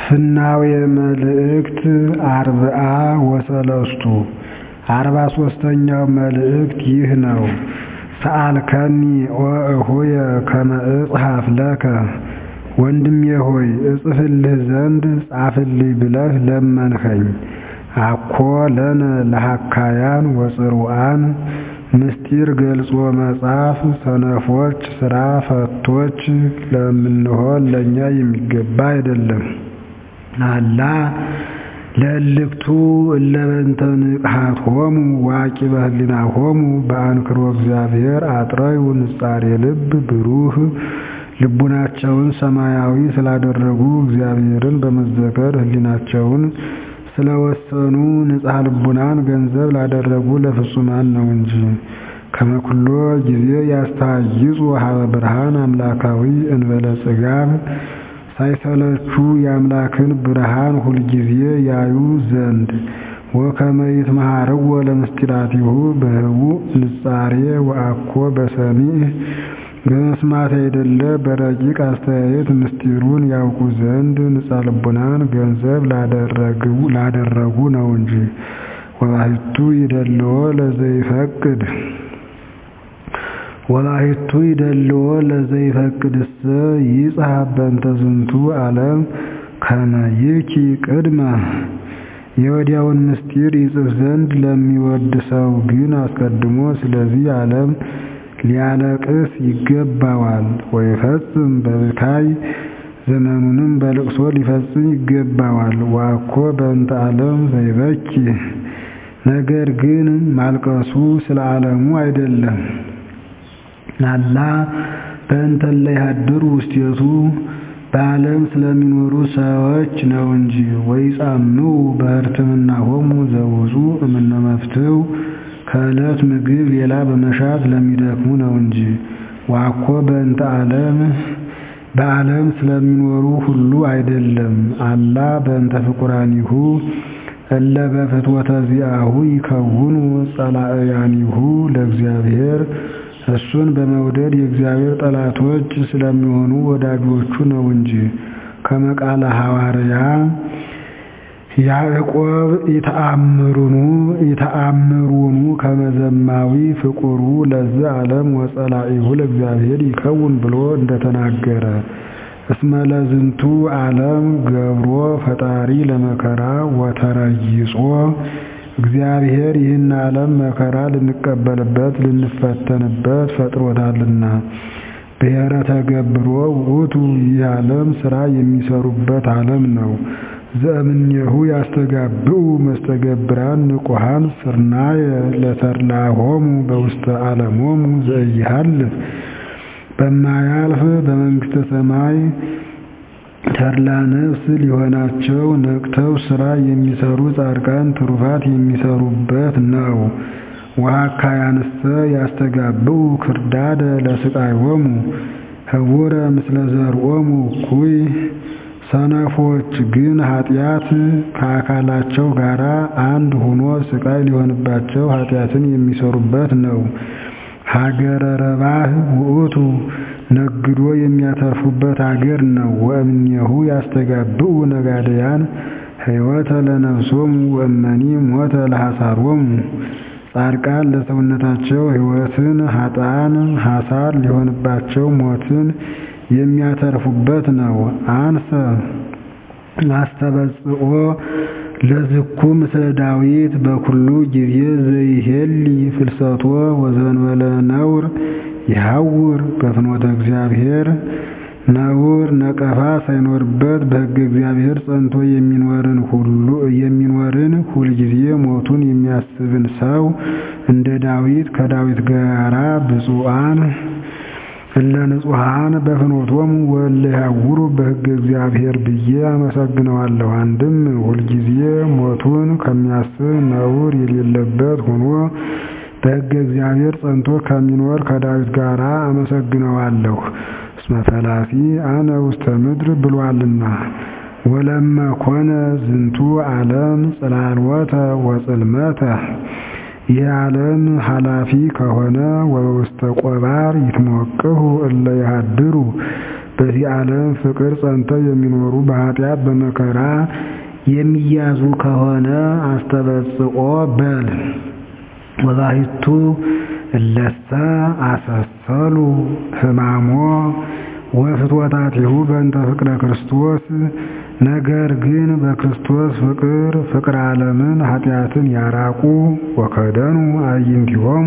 ፍናዌ መልእክት አርብዓ ወሰለስቱ አርባ ሦስተኛው መልእክት ይህ ነው። ሰአልከኒ ወእሁየ ከመ እጽሐፍ ለከ ወንድሜ ሆይ እጽፍልህ ዘንድ ጻፍልኝ ብለህ ለመንኸኝ። አኮ ለነ ለሐካያን ወጽሩዓን ምስጢር ገልጾ መጻፍ ሰነፎች ሥራ ፈቶች ለምንሆን ለእኛ የሚገባ አይደለም። አላ ለእልክቱ እለ በእንተ ንቅሐቶሙ ወዐቂበ ህሊናሆሙ በአንክሮ እግዚአብሔር አጥረዩ ንጻሬ ልብ ብሩህ ልቡናቸውን ሰማያዊ ስላደረጉ እግዚአብሔርን በመዘከር ህሊናቸውን ስለወሰኑ ንጽሐ ልቡናን ገንዘብ ላደረጉ ለፍጹማን ነው እንጂ። ከመ ኩሎ ጊዜ ያስተሃይጹ ሀበ ብርሃን አምላካዊ እንበለ ጽጋብ ሳይሰለቹ የአምላክን ብርሃን ሁልጊዜ ያዩ ዘንድ ወከመ ይትመሃርዎ ለምስጢራቲሁ በህቡዕ ንጻሬ ወአኮ በሰሚዕ በመስማት አይደለ በረቂቅ አስተያየት ምስጢሩን ያውቁ ዘንድ ንጻ ልቡናን ገንዘብ ላደረጉ ነው እንጂ። ወባሕቱ ይደልዎ ለዘይፈቅድ ወባሕቱ ይደልዎ ለዘይፈቅድሰ ይጽሐፍ በእንተ ዝንቱ ዓለም ከመ ይብኪ ቅድመ የወዲያውን ምስጢር ይጽፍ ዘንድ ለሚወድ ሰው ግን አስቀድሞ ስለዚህ ዓለም ሊያለቅስ ይገባዋል። ወይፈጽም በብካይ ዘመኑንም በልቅሶ ሊፈጽም ይገባዋል። ወአኮ በእንተ ዓለም ዘይበኪ ነገር ግን ማልቀሱ ስለ ዓለሙ አይደለም። አላ በእንተ እለ ይሃድሩ ውስቴቱ በዓለም ስለሚኖሩ ሰዎች ነው እንጂ። ወይጻምው በሕርትምናሆሙ ዘውፁ እምነ መፍትው ከዕለት ምግብ ሌላ በመሻት ለሚደክሙ ነው እንጂ። ዋኮ በእንተ ዓለም በዓለም ስለሚኖሩ ሁሉ አይደለም። አላ በእንተ ፍቁራኒሁ እለ በፍትወተ ዚአሁ ይከውኑ ጸላእያኒሁ ለእግዚአብሔር እሱን በመውደድ የእግዚአብሔር ጠላቶች ስለሚሆኑ ወዳጆቹ ነው እንጂ። ከመቃለ ሐዋርያ ያዕቆብ ኢተአምሩኑ ኢተአምሩኑ ከመዘማዊ ፍቁሩ ለዝ ዓለም ወጸላኢሁ ለእግዚአብሔር ይከውን ብሎ እንደተናገረ እስመ ለዝንቱ ዓለም ገብሮ ፈጣሪ ለመከራ ወተረይጾ እግዚአብሔር ይህን ዓለም መከራ ልንቀበልበት ልንፈተንበት ፈጥሮታልና። ብሔረ ተገብሮ ውእቱ ይህ ዓለም ሥራ የሚሰሩበት ዓለም ነው። ዘእምኔሁ ያስተጋብኡ መስተገብራን ንቁሃን ስርናየ ለተድላሆሙ በውስተ ዓለሞሙ ዘኢሃልፍ በማያልፍ በመንግሥተ ሰማይ ተድላ ነፍስ ሊሆናቸው ነቅተው ሥራ የሚሰሩ ጻድቃን ትሩፋት የሚሰሩበት ነው። ወሐካያንሰ ያስተጋብኡ ክርዳደ ለስቃዮሙ ህቡረ ምስለ ዘርኦሙ እኩይ ሰነፎች ግን ኃጢአት ከአካላቸው ጋር አንድ ሆኖ ስቃይ ሊሆንባቸው ኃጢአትን የሚሰሩበት ነው። ሀገረ ረባህ ውእቱ ነግዶ የሚያተርፉበት አገር ነው። ወእምኔሁ ያስተጋብኡ ነጋደያን ሕይወተ ለነፍሶሙ ወእመኒ ሞተ ለሐሳሮሙ ጻድቃን ለሰውነታቸው ሕይወትን ኃጥአን ሐሳር ሊሆንባቸው ሞትን የሚያተርፉበት ነው። አንሰ አስተበጽኦ ለዝኩ ምስለ ዳዊት በኩሉ ጊዜ ዘይሄሊ ፍልሰቶ ወዘንበለ ነውር ይሐውር በፍኖተ እግዚአብሔር ነውር ነቀፋ ሳይኖርበት በሕገ እግዚአብሔር ጸንቶ የሚኖርን ሁሉ የሚኖርን ሁልጊዜ ሞቱን የሚያስብን ሰው እንደ ዳዊት ከዳዊት ጋራ ብፁዓን እለ ንጹሐን በፍኖቶሙ ወእለ ይሐውሩ በሕገ እግዚአብሔር ብዬ አመሰግነዋለሁ። አንድም ሁልጊዜ ሞቱን ከሚያስብ ነውር የሌለበት ሆኖ በሕገ እግዚአብሔር ጸንቶ ከሚኖር ከዳዊት ጋር አመሰግነዋለሁ። እስመ ፈላሲ አነ ውስተ ምድር ብሏልና። ወለመ ኮነ ዝንቱ ዓለም ጽላልወተ ወጽልመተ ይህ ዓለም ኃላፊ ከሆነ ወበውስተ ቆባር ይትሞቅሁ እለ ይሃድሩ በዚህ ዓለም ፍቅር ጸንተው የሚኖሩ በኃጢአት በመከራ የሚያዙ ከሆነ አስተበጽኦ በል። ወባሕቱ እለሰ አሰሰሉ ሕማሞ ወፍትወታቲሁ በእንተ ፍቅረ ክርስቶስ ነገር ግን በክርስቶስ ፍቅር ፍቅር ዓለምን ኃጢአትን ያራቁ ወከደኑ አዕይንቲሆሙ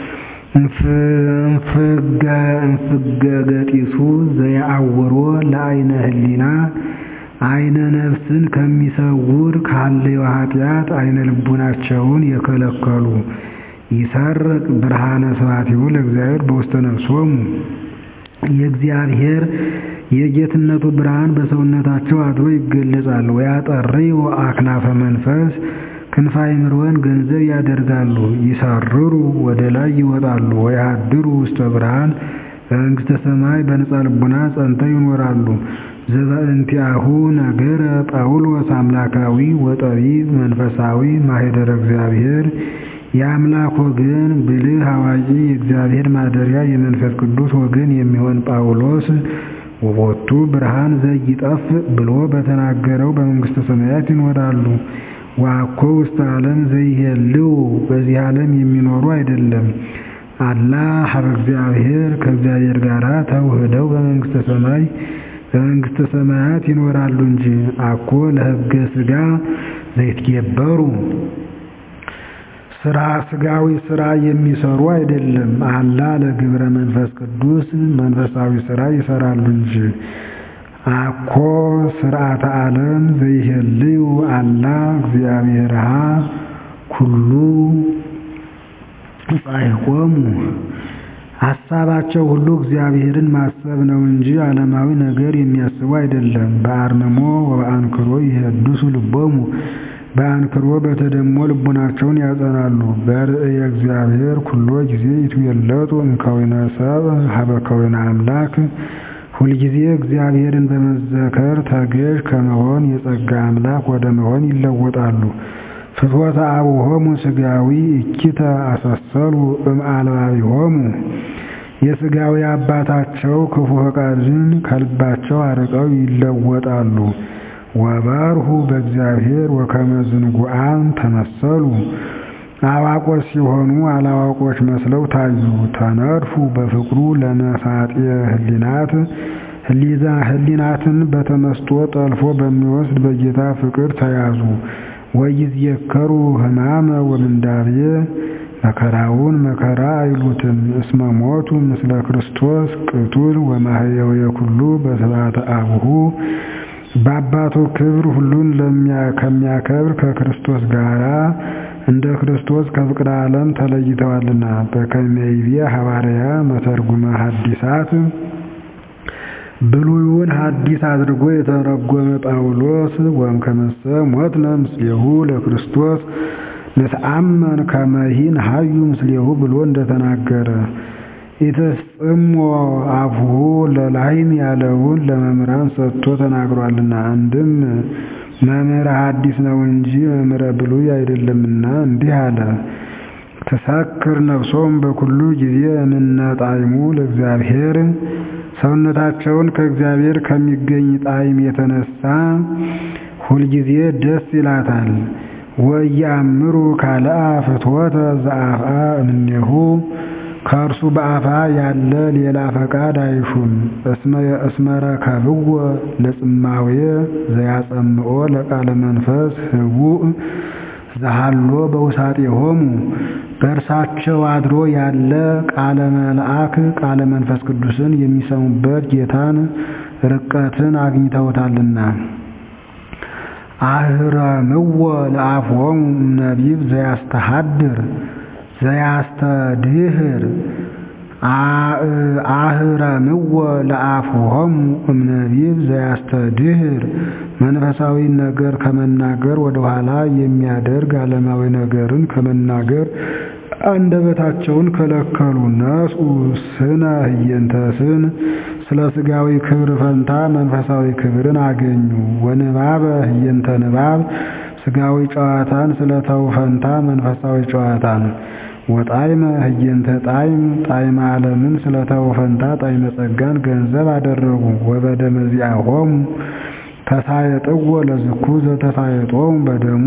እንፍገ ገጢሱ ዘየአውሮ ለአይነ ህሊና አይነ ነፍስን ከሚሰውር ካለው ኃጢአት አይነ ልቡናቸውን የከለከሉ ይሰርቅ ብርሃነ ስብሐቲሁ ለእግዚአብሔር በውስተ ነፍሶሙ የእግዚአብሔር የጌትነቱ ብርሃን በሰውነታቸው አድሮ ይገለጻል። ወያጠርዩ አክናፈ መንፈስ ክንፈ አእምሮን ገንዘብ ያደርጋሉ። ይሰርሩ ወደ ላይ ይወጣሉ። ወያድሩ ውስተ ብርሃን በመንግሥተ ሰማይ በነጻ ልቡና ጸንተው ይኖራሉ። ዘበእንቲአሁ ነገረ ጳውሎስ አምላካዊ ወጠቢብ መንፈሳዊ ማኅደረ እግዚአብሔር የአምላክ ወገን ብልህ አዋቂ የእግዚአብሔር ማደሪያ የመንፈስ ቅዱስ ወገን የሚሆን ጳውሎስ ወቦቱ ብርሃን ዘይጠፍ ብሎ በተናገረው በመንግሥተ ሰማያት ይኖራሉ። ዋኮ ውስተ ዓለም ዘይሄልው በዚህ ዓለም የሚኖሩ አይደለም። አላ ሀበ እግዚአብሔር ከእግዚአብሔር ጋር ተውህደው በመንግሥተ ሰማይ በመንግሥተ ሰማያት ይኖራሉ እንጂ አኮ ለሕገ ሥጋ ዘይትገበሩ ስራ ስጋዊ ስራ የሚሰሩ አይደለም። አላ ለግብረ መንፈስ ቅዱስ መንፈሳዊ ስራ ይሰራሉ እንጂ አኮ ስርዓተ ዓለም ዘይሄልዩ አላ እግዚአብሔርሃ ኩሉ ጻይቆሙ ሀሳባቸው ሁሉ እግዚአብሔርን ማሰብ ነው እንጂ ዓለማዊ ነገር የሚያስቡ አይደለም። በአርምሞ ወበአንክሮ ይሄድሱ ልቦሙ በአንክሮ በተደሞ ልቡናቸውን ያጸናሉ። በርእየ እግዚአብሔር ኩሎ ጊዜ ይትዌለጡ እምከዊነ ሰብእ ሀበ ከዊነ አምላክ ሁልጊዜ እግዚአብሔርን በመዘከር ተገዥ ከመሆን የጸጋ አምላክ ወደ መሆን ይለወጣሉ። ፍትወተ አቡሆሙ ሥጋዊ እኪተ አሰሰሉ እምአልባቢሆሙ የሥጋዊ አባታቸው ክፉ ፈቃድን ከልባቸው አርቀው ይለወጣሉ። ወበርሁ በእግዚአብሔር ወከመ ዝንጉዓን ተመሰሉ አዋቆች ሲሆኑ አላዋቆች መስለው ታዩ። ተነድፉ በፍቅሩ ለመሳጤ ህሊናት ህሊናትን በተመስጦ ጠልፎ በሚወስድ በጌታ ፍቅር ተያዙ። ወይዝየከሩ ሕማመ ወምንዳቤ መከራውን መከራ አይሉትም። እስመ ሞቱ ምስለ ክርስቶስ ቅቱል ወማህየው የኩሉ በስብሐተ አቡሁ በአባቱ ክብር ሁሉን ከሚያከብር ከክርስቶስ ጋራ እንደ ክርስቶስ ከፍቅረ ዓለም ተለይተዋልና። በከመ ይቤ ሐዋርያ መተርጉመ ሐዲሳት ብሉይን ሐዲስ አድርጎ የተረጎመ ጳውሎስ ወእምከመሰ ሞትነ ምስሌሁ ለክርስቶስ ንትአመን ከመሂን ሀዩ ምስሌሁ ብሎ እንደተናገረ ኢትፍጽሞ አፉሁ ለላይም ያለውን ለመምህራን ሰጥቶ ተናግሯልና። አንድም መምህረ ሐዲስ ነው እንጂ መምህረ ብሉይ አይደለምና እንዲህ አለ። ተሳክር ነፍሶም በኩሉ ጊዜ እንነጣይሙ ለእግዚአብሔር ሰውነታቸውን ከእግዚአብሔር ከሚገኝ ጣዕም የተነሳ ሁልጊዜ ደስ ይላታል። ወያምሩ ካልአ ፍትወተ ዘአፍአ እምኔሁ ከእርሱ በአፋ ያለ ሌላ ፈቃድ አይሹም። እስመረከብዎ ለጽማዌ ዘያጸምኦ ለቃለ መንፈስ ህቡእ ዘሃሎ በውሳጤሆሙ በእርሳቸው አድሮ ያለ ቃለ መልአክ ቃለ መንፈስ ቅዱስን የሚሰሙበት ጌታን ርቀትን አግኝተውታልና። አህረምዎ ለአፍሆሙ እምነቢብ ዘያስተሃድር ዘያስተድህር አህረምዎ ለአፍሆሙ እምነቢብ ዘያስተድህር መንፈሳዊ ነገር ከመናገር ወደኋላ የሚያደርግ ዓለማዊ ነገርን ከመናገር አንደበታቸውን ከለከሉ። ነስኡ ስነ ህየንተ ስን ስለ ስጋዊ ክብር ፈንታ መንፈሳዊ ክብርን አገኙ። ወንባበ ህየንተ ንባብ ስጋዊ ጨዋታን ስለ ተው ፈንታ መንፈሳዊ ጨዋታን ወጣዕመ ህየንተ ጣዕም ጣዕመ ዓለምን ስለተው ፈንታ ጣዕመ ጸጋን ገንዘብ አደረጉ። ወበደመ ዚአሆሙ ተሳየጥዎ ለዝኩ ዘተሳየጦሙ በደሙ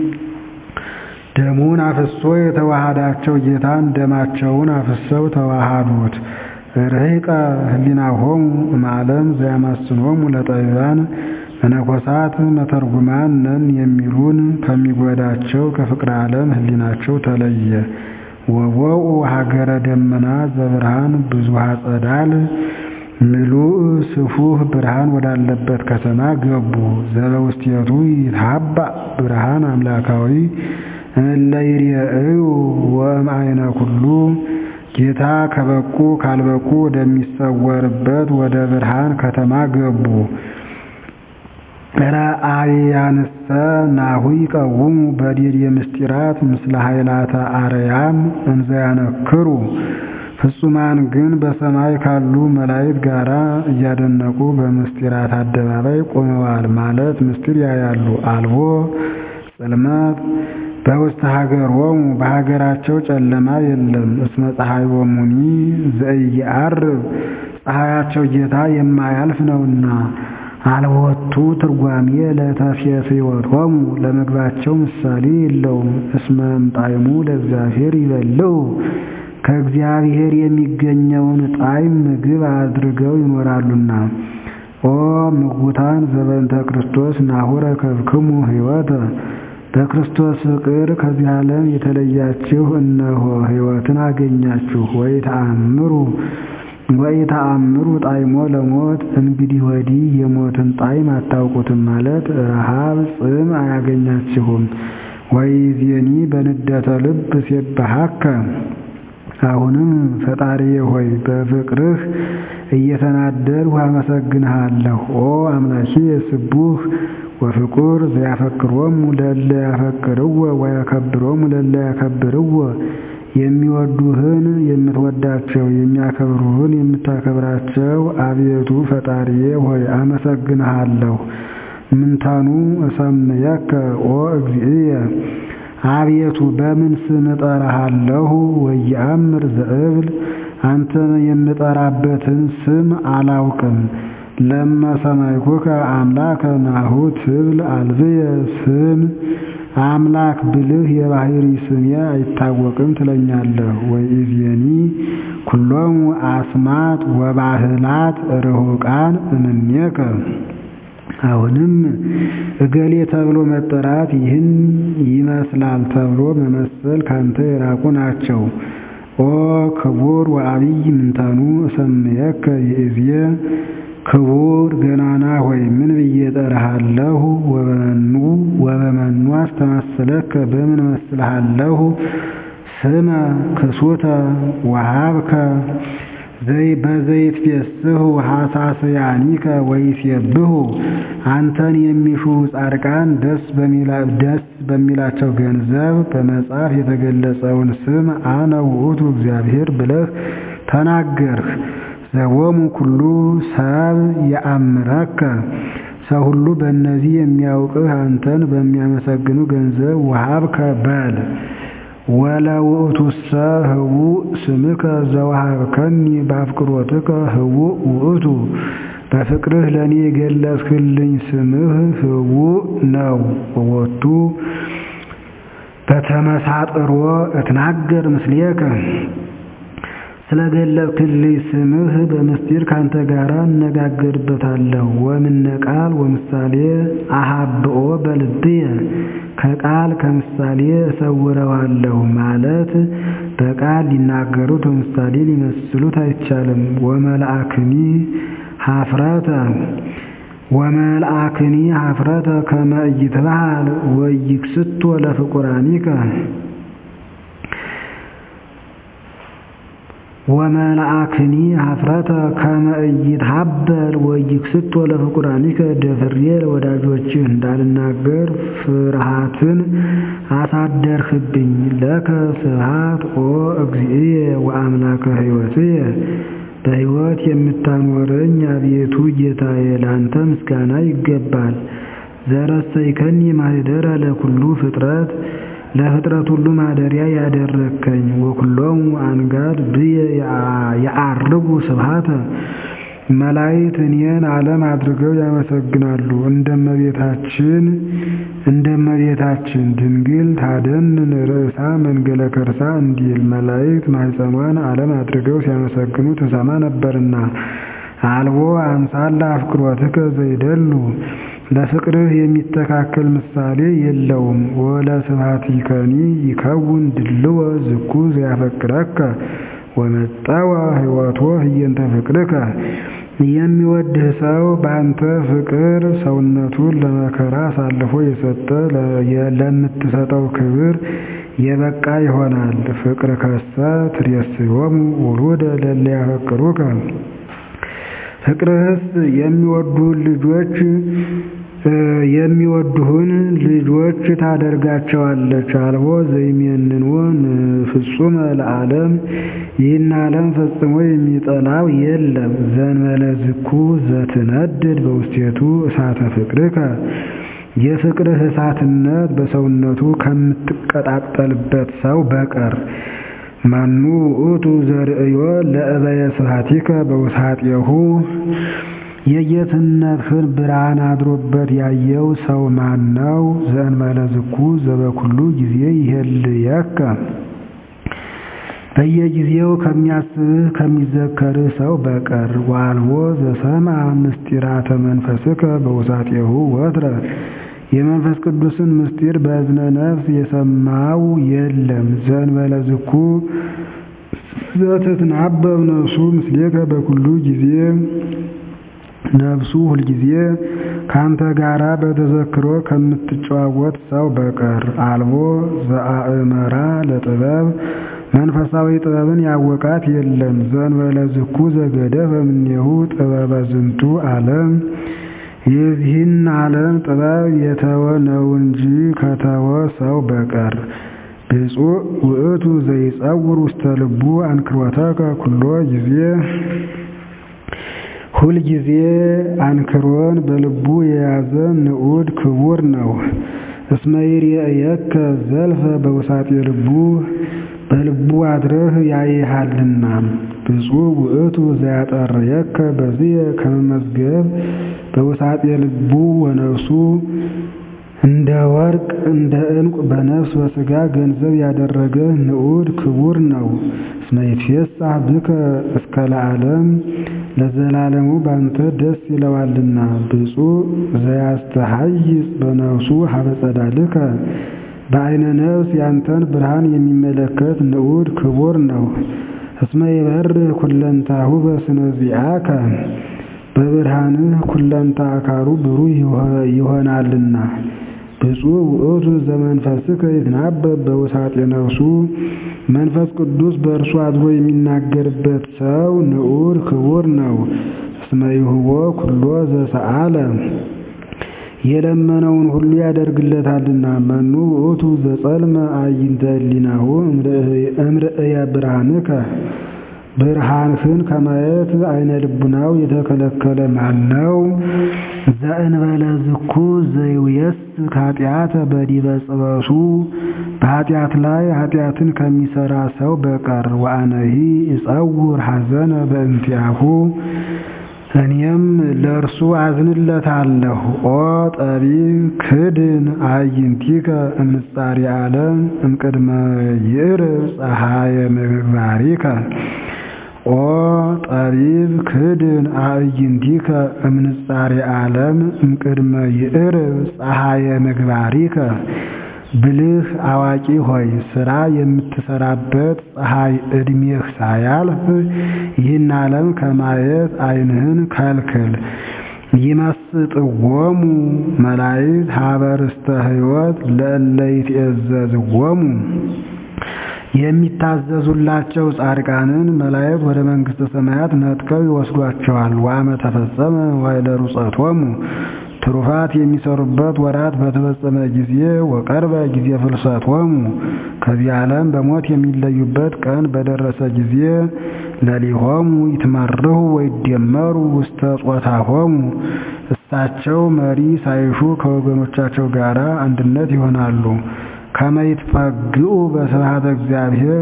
ደሙን አፍሶ የተዋሃዳቸው ጌታን ደማቸውን አፍሰው ተዋሃዱት። ርሂቀ ህሊናሆሙ እምዓለም ዘያማስኖሙ ለጠቢባን መነኮሳት መተርጉማን ነን የሚሉን ከሚጎዳቸው ከፍቅረ ዓለም ህሊናቸው ተለየ። ወቦኡ ሀገረ ደመና ዘብርሃን ብዙሃ ጸዳል ምሉእ ስፉህ ብርሃን ወዳለበት ከተማ ገቡ። ዘበውስቴቱ ይትሃባእ ብርሃን አምላካዊ እለ ይርኤዩ ወእምአይነ ኩሉ ጌታ ከበቁ ካልበቁ ወደሚሰወርበት ወደ ብርሃን ከተማ ገቡ። ረአያንሰ ናሁ ይቀውሙ በዲድ ምስጢራት ምስለ ኃይላተ አርያም እንዘ ያነክሩ ፍጹማን ግን በሰማይ ካሉ መላእክት ጋር እያደነቁ በምስጢራት አደባባይ ቆመዋል። ማለት ምስጢር ያያሉ። አልቦ ጽልመት በውስተ ሀገሮሙ በሀገራቸው ጨለማ የለም። እስመ ፀሐዮሙኒ ዘኢየዐርብ ፀሐያቸው ጌታ የማያልፍ ነውና። አልቦቱ ትርጓሜ ለተፌስሕይወቶሙ ለምግባቸው ምሳሌ የለውም። እስመ እምጣዕሙ ለእግዚአብሔር ይበልዑ ከእግዚአብሔር የሚገኘውን ጣዕም ምግብ አድርገው ይኖራሉና። ኦ ምጉታን ዘበንተ ክርስቶስ ናሁ ረከብክሙ ሕይወተ በክርስቶስ ፍቅር ከዚህ ዓለም የተለያችሁ እነሆ ሕይወትን አገኛችሁ። ወኢተአምሩ ወኢተአምሩ ጣዕሞ ለሞት እንግዲህ ወዲህ የሞትን ጣዕም አታውቁትም ማለት ረሃብ ጽም አያገኛችሁም። ወይዜኒ በንደተ ልብ ሴብሐከ አሁንም ፈጣሪዬ ሆይ በፍቅርህ እየተናደድሁ አመሰግንሃለሁ። ኦ አምላኪየ ስቡህ ወፍቁር ዘያፈቅሮሙ ለእለ ያፈቅርዎ ወያከብሮሙ ለእለ ያከብርዎ የሚወዱህን የምትወዳቸው የሚያከብሩህን የምታከብራቸው አቤቱ ፈጣሪዬ ሆይ አመሰግንሃለሁ። ምንተኑ እሰምየከ ኦ እግዚእየ አቤቱ በምን ስም እጠራሃለሁ? ወየአምር ዘእብል አንተን የምጠራበትን ስም አላውቅም። ለመ ሰማይኩከ አምላከ ናሁ ትብል አልብየ ስም አምላክ ብልህ የባህሪ ስሜ አይታወቅም ትለኛለህ። ወኢዜኒ ኩሎሙ አስማት ወባህላት ርሁቃን እምኔከ አሁንም እገሌ ተብሎ መጠራት ይህን ይመስላል ተብሎ መመሰል ካንተ የራቁ ናቸው። ኦ ክቡር ወአብይ ምንተኑ እሰምየከ ይእዜ ክቡር ገናና ሆይ ምን ብዬ ጠራሃለሁ? ወበመኑ ወበመኑ አስተማስለከ በምን መስልሃለሁ? ስመ ክሱተ ወሃብከ ዘይ በዘይት ፌስሁ ሐሳስያኒከ ወይሴብሑ አንተን የሚሹ ጻድቃን ደስ ደስ በሚላቸው ገንዘብ በመጽሐፍ የተገለጸውን ስም አነ ውእቱ እግዚአብሔር ብለህ ተናገርህ። ዘቦሙ ኩሉ ሰብ የአምረከ ሰው ሁሉ በእነዚህ የሚያውቅህ አንተን በሚያመሰግኑ ገንዘብ ወሃብከ በል። ወለውእቱሰ ህቡእ ስምከ ዘወሃብከኒ በአፍቅሮትከ ህቡእ ውእቱ በፍቅርህ ለእኔ የገለጽክልኝ ስምህ ህቡእ ነው። ወወቱ በተመሳጥሮ እትናገር ምስሌከ ስለገለጽክልኝ ስምህ በምስጢር ካንተ ጋር እነጋገርበታለሁ። ወምነ ቃል ወምሳሌ አሃብኦ በልብየ ከቃል ከምሳሌ እሰውረዋለሁ ማለት በቃል ሊናገሩት በምሳሌ ሊመስሉት አይቻልም። ወመልአክኒ ሀፍረተ ወመልአክኒ ሀፍረተ ከመ ኢይትበሃል ወይክስቶ ለፍቁራኒከ ወመልአክኒ ሀፍረተ ከመ ኢይትሃበል ወይክስቶ ለፍቁራኒከ ደፍሬ ለወዳጆችህ እንዳልናገር ፍርሃትን አሳደርህብኝ። ለከ ስብሐት ኦ እግዚእየ ወአምላከ ሕይወትየ በሕይወት የምታኖረኝ አቤቱ ጌታዬ ላንተ ምስጋና ይገባል። ዘረሰይከኒ ማኅደረ ለኩሉ ፍጥረት ለፍጥረት ሁሉ ማደሪያ ያደረከኝ ወኩሎሙ አንጋድ ብየ የዐርጉ ስብሐተ መላእክት እኔን ዓለም አድርገው ያመሰግናሉ። እንደመቤታችን እንደመቤታችን ድንግል ታደንን ርእሳ መንገለ ከርሳ እንዲል መላእክት ማኅፀኗን ዓለም አድርገው ሲያመሰግኑ ትሰማ ነበርና አልቦ አምሳለ አፍቅሮትከ ዘይደሉ ለፍቅርህ የሚተካከል ምሳሌ የለውም። ወለስብሐቲከኒ ይከውን ድልዎ ዝኩ ዘያፈቅረከ ወመጠወ ሕይወቶ ህየንተ ፍቅርከ የሚወድህ ሰው በአንተ ፍቅር ሰውነቱን ለመከራ አሳልፎ የሰጠ ለምትሰጠው ክብር የበቃ ይሆናል። ፍቅር ከሰ ትሬስዮሙ ውሉደ ለእለ ያፈቅሩከ ፍቅርህስ የሚወዱህን ልጆች የሚወዱህን ልጆች ታደርጋቸዋለች። አልቦ ዘይሜንዎ ፍጹመ ለዓለም ይህን ዓለም ፈጽሞ የሚጠላው የለም። ዘእንበለ ዝኩ ዘትነድድ በውስቴቱ እሳተ ፍቅርከ የፍቅርህ እሳትነት በሰውነቱ ከምትቀጣጠልበት ሰው በቀር መኑ ውእቱ ዘርእዮ ለእበየ ስብሐቲከ በውሳጤሁ የጌትነትህን ብርሃን አድሮበት ያየው ሰው ማን ነው? ዘእንበለ ዝኩ ዘበኩሉ ጊዜ ይሄልየከ በየጊዜው ከሚያስብህ ከሚዘከርህ ሰው በቀር ዋልቦ ዘሰምዐ ምስጢራተ መንፈስከ በውሳጤሁ ወትረ የመንፈስ ቅዱስን ምስጢር በእዝነ ነፍስ የሰማው የለም። ዘእንበለ ዝኩ ዘትትናበብ ነፍሱ ምስሌከ በኩሉ ጊዜ ነፍሱ ሁልጊዜ ካንተ ጋራ በተዘክሮ ከምትጨዋወት ሰው በቀር አልቦ ዘአእመራ ለጥበብ መንፈሳዊ ጥበብን ያወቃት የለም። ዘእንበለ ዝኩ ዘገደፈ እምኔሁ ጥበበ ዝንቱ ዓለም የዚህን ዓለም ጥበብ የተወ ነው እንጂ ከተወ ሰው በቀር ብፁዕ ውእቱ ዘይጸውር ውስተ ልቡ አንክሮተከ ኩሎ ጊዜ ሁል ጊዜ አንክሮን በልቡ የያዘ ንዑድ ክቡር ነው። እስመ ይርአየከ ዘልፈ በውሳጤ ልቡ በልቡ አድረህ ያይሃልና። ብፁዕ ውእቱ ዘያጠርየከ በዝየ ከመመዝገብ በውሳጤ ልቡ ወነፍሱ እንደ ወርቅ እንደ ዕንቁ በነፍስ በሥጋ ገንዘብ ያደረገ ንዑድ ክቡር ነው። እስመ ይትፌሳህ ብከ እስከ ለዓለም ለዘላለሙ ባንተ ደስ ይለዋልና። ብፁዕ ዘያስተሐይጽ በነፍሱ ሀበ ጸዳልከ በዐይነ ነፍስ ያንተን ብርሃን የሚመለከት ንዑድ ክቡር ነው። እስመ ይበርህ ኩለንታሁ በስነ ዚአከ በብርሃንህ ኩለንታ አካሉ ብሩህ ይሆናልና። ብፁዕ ውእቱ ዘመንፈስከ ይትናበብ በውሳጤ ነፍሱ መንፈስ ቅዱስ በእርሱ አድሮ የሚናገርበት ሰው ንዑድ ክቡር ነው። እስመ ይሁቦ ኩሎ ዘሰአለ የለመነውን ሁሉ ያደርግለታልና። መኑ ውእቱ ዘጸልመ አዕይንተ ህሊናሁ እምርእየ ብርሃንከ ብርሃንህን ከማየት አይነ ልቡናው የተከለከለ ማን ነው? ዘእንበለ ዝኩ ዘይውየስ ኃጢአተ በዲበ ጽበሱ በኃጢአት ላይ ኃጢአትን ከሚሰራ ሰው በቀር ወአነሂ እጸውር ሐዘነ በእንቲአሁ እኔም ለእርሱ አዝንለታለሁ። ኦ ጠቢብ ክድን አዕይንቲከ እምጻሪ ዓለም እምቅድመ ይዕርብ ፀሐየ ምግባሪከ ኦ ጠቢብ ክድን አዕይንቲከ እምንጻሬ ዓለም እምቅድመ ይዕርብ ፀሐየ ምግባሪከ ብልህ አዋቂ ሆይ ሥራ የምትሰራበት ፀሐይ ዕድሜህ ሳያልፍ ይህን ዓለም ከማየት ዓይንህን ከልክል። ይመስጥዎሙ መላእክት ሀበ ርስተ ሕይወት ለእለ ይትእዘዝዎሙ የሚታዘዙላቸው ጻድቃንን መላእክት ወደ መንግሥተ ሰማያት ነጥቀው ይወስዷቸዋል። ወአመ ተፈጸመ ዋይለ ሩጸቶሙ ትሩፋት የሚሰሩበት ወራት በተፈጸመ ጊዜ ወቀርበ ጊዜ ፍልሰቶሙ ከዚህ ዓለም በሞት የሚለዩበት ቀን በደረሰ ጊዜ ለሊሆሙ ይትመርሁ ወይደመሩ ውስተ ጾታሆሙ እሳቸው መሪ ሳይሹ ከወገኖቻቸው ጋር አንድነት ይሆናሉ። ከመ ይትፈግኡ በስብሐተ እግዚአብሔር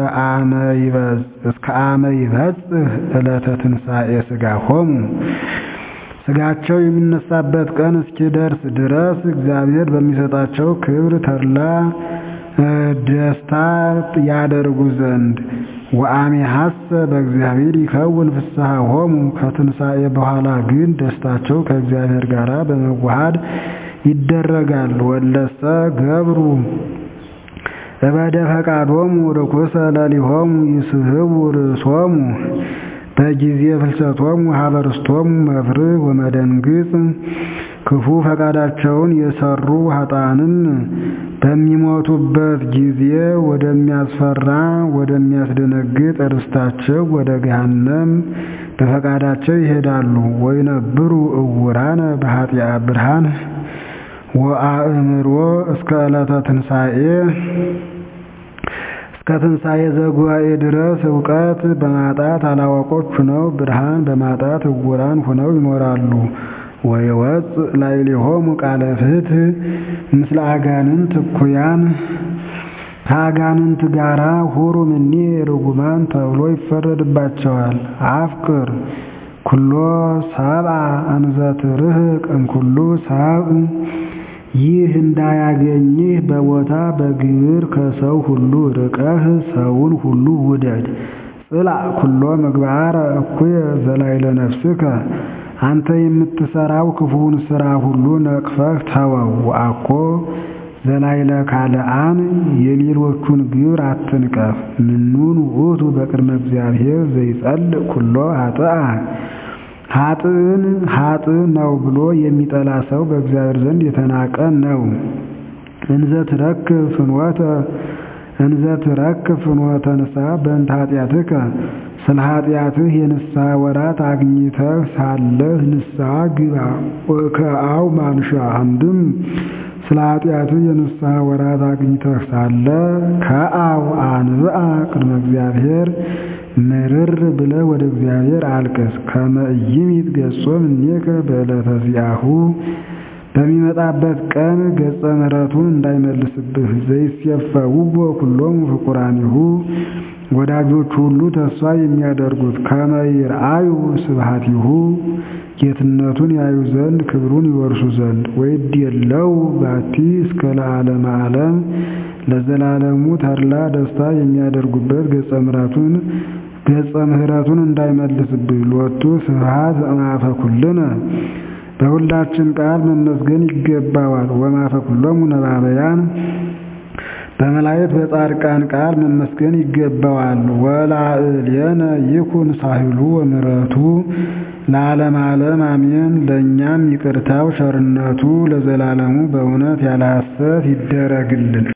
እስከ አመ ይበጽሕ ዕለተ ትንሣኤ ሥጋሆሙ ሥጋቸው የሚነሳበት ቀን እስኪደርስ ድረስ እግዚአብሔር በሚሰጣቸው ክብር ተድላ ደስታ ያደርጉ ዘንድ ወአሜሐሰ በእግዚአብሔር ይከውን ፍስሐሆሙ ከትንሣኤ በኋላ ግን ደስታቸው ከእግዚአብሔር ጋር በመዋሃድ ይደረጋል። ወለሰ ገብሩ እበደ ፈቃዶሙ ርኩሰ ለሊሆሙ ይስሕቡ ርእሶሙ በጊዜ ፍልሰቶሙ ሀበርስቶሙ መፍርህ ወመደንግጽ ክፉ ፈቃዳቸውን የሰሩ ኃጥአንም በሚሞቱበት ጊዜ ወደሚያስፈራ ወደሚያስደነግጥ ርስታቸው ወደ ገሃነም በፈቃዳቸው ይሄዳሉ። ወይነብሩ እውራነ በኃጢአ ብርሃን ወአእምሮ እስከ ዕለተ ትንሣኤ እስከ ትንሣኤ ዘጉባኤ ድረስ እውቀት በማጣት አላዋቆች ሁነው ብርሃን በማጣት እውራን ሁነው ይኖራሉ። ወይወፅእ ላዕሌሆሙ ቃለ ፍትሕ ምስለ አጋንንት እኩያን ከአጋንንት ጋራ ሁሩ እምኔ ርጉማን ተብሎ ይፈረድባቸዋል። አፍቅር ኩሎ ሰብአ እንዘ ትርህቅ እምኩሉ ሰብእ ይህ እንዳያገኝህ በቦታ በግብር ከሰው ሁሉ ርቀህ ሰውን ሁሉ ውደድ። ጽላእ ኩሎ ምግባረ እኩየ ዘላዕለ ነፍስከ አንተ የምትሰራው ክፉውን ስራ ሁሉ ነቅፈህ ተወው። ወአኮ ዘላዕለ ካልአን የሌሎቹን ግብር አትንቀፍ። ምኑን ውእቱ በቅድመ እግዚአብሔር ዘይጸልእ ኩሎ ኃጥአ ኃጥእን ኃጥእ ነው ብሎ የሚጠላ ሰው በእግዚአብሔር ዘንድ የተናቀ ነው። እንዘ ትረክብ ፍኖተ እንዘ ትረክብ ፍኖተ ንስሐ በእንተ ኃጢአትከ ስለ ኃጢአትህ የንስሐ ወራት አግኝተህ ሳለህ ንስሐ ግባ። ወከአው ማንሻ አንድም ስለ ኃጢአትህ የንስሐ ወራት አግኝተህ ሳለ ከአው አንብአ ቅድመ እግዚአብሔር ምርር ብለህ ወደ እግዚአብሔር አልቅስ። ከመ ኢይሚት ገጾም እኔከ በዕለተ ዚአሁ በሚመጣበት ቀን ገጸ ምሕረቱን እንዳይመልስብህ። ዘይሴፈውዎ ኩሎሙ ፍቁራኒሁ ወዳጆቹ ሁሉ ተስፋ የሚያደርጉት ከመ ይርአዩ ስብሐቲሁ ጌትነቱን ያዩ ዘንድ ክብሩን ይወርሱ ዘንድ ወይድየለው ባቲ እስከ ለዓለመ ዓለም ለዘላለሙ ተድላ ደስታ የሚያደርጉበት ገጸ ምሕረቱን ገጸ ምሕረቱን እንዳይመልስብህ። ሎቱ ስብሐት እምአፈ ኩልነ በሁላችን ቃል መመስገን ይገባዋል። ወማፈ ኩሎሙ ነባበያን በመላእክት በጻድቃን ቃል መመስገን ይገባዋል። ወላዕሌነ ይኩን ሳህሉ ወምሕረቱ ለዓለም ዓለም አሜን። ለእኛም ይቅርታው ቸርነቱ ለዘላለሙ በእውነት ያለ ሐሰት ይደረግልን።